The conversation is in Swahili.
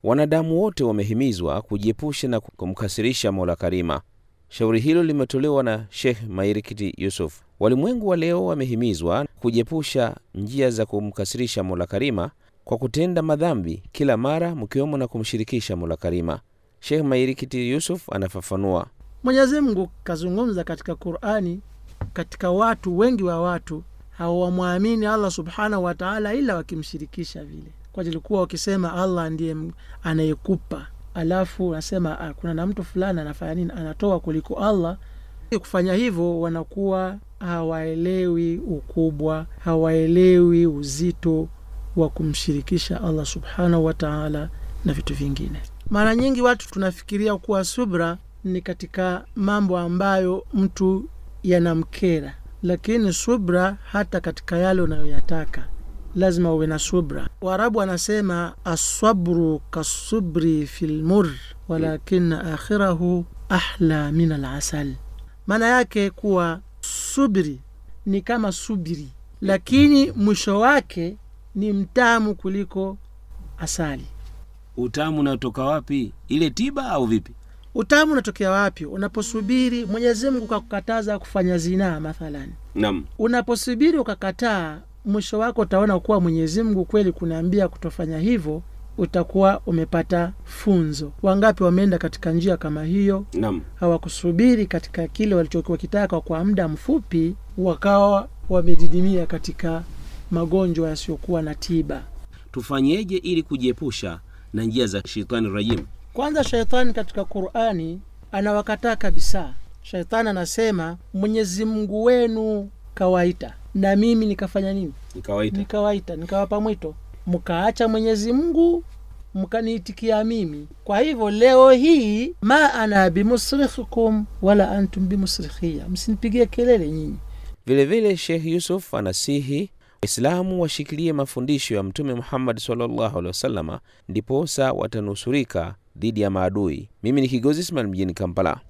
Wanadamu wote wamehimizwa kujiepusha na kumkasirisha Mola Karima. Shauri hilo limetolewa na Sheikh Mairikiti Yusuf. Walimwengu wa leo wamehimizwa kujiepusha njia za kumkasirisha Mola Karima kwa kutenda madhambi kila mara, mkiwemo na kumshirikisha Mola Karima. Sheikh Mairikiti Yusuf anafafanua. Mwenyezi Mungu kazungumza katika Qur'ani, katika watu wengi wa watu hawamwamini Allah subhanahu wa ta'ala ila wakimshirikisha vile, kwa ilikuwa wakisema Allah ndiye anayekupa, alafu nasema ah, kuna na mtu fulani anafanya nini, anatoa kuliko Allah. Kufanya hivyo wanakuwa hawaelewi ukubwa, hawaelewi uzito wa kumshirikisha Allah subhanahu wa ta'ala na vitu vingine. Mara nyingi watu tunafikiria kuwa subra ni katika mambo ambayo mtu yanamkera, lakini subra hata katika yale unayoyataka lazima uwe na subra. Waarabu wanasema asabru kasubri fi lmur walakina akhirahu ahla min alasal. Maana yake kuwa subri ni kama subiri, lakini mwisho wake ni mtamu kuliko asali. Utamu unatoka wapi? Ile tiba au vipi? Utamu unatokea wapi? Unaposubiri Mwenyezi Mungu kakukataza kufanya zinaa mathalan, Naam. unaposubiri ukakataa, mwisho wako utaona kuwa Mwenyezi Mungu kweli kunaambia kutofanya hivyo, utakuwa umepata funzo. Wangapi wameenda katika njia kama hiyo, Naam. hawakusubiri katika kile walichokuwa kitaka kwa muda mfupi, wakawa wamedidimia katika magonjwa yasiyokuwa na tiba. Tufanyeje ili kujiepusha na njia za shetani rajim? Kwanza, shaitani katika Qur'ani anawakataa kabisa. Shaitani anasema Mwenyezi Mungu wenu kawaita, na mimi nikafanya nini? Ni kawaida. Nikawaita, nikawapa mwito, mkaacha Mwenyezi Mungu mkaniitikia mimi. Kwa hivyo leo hii, ma ana bimusrikhikum wala antum bimusrikhia, msinipigie kelele nyinyi. Vilevile Sheikh Yusuf anasihi Waislamu washikilie mafundisho ya Mtume Muhammad sallallahu alaihi wasallama, ndiposa watanusurika dhidi ya maadui. Mimi ni Kigozi Ismail mjini Kampala.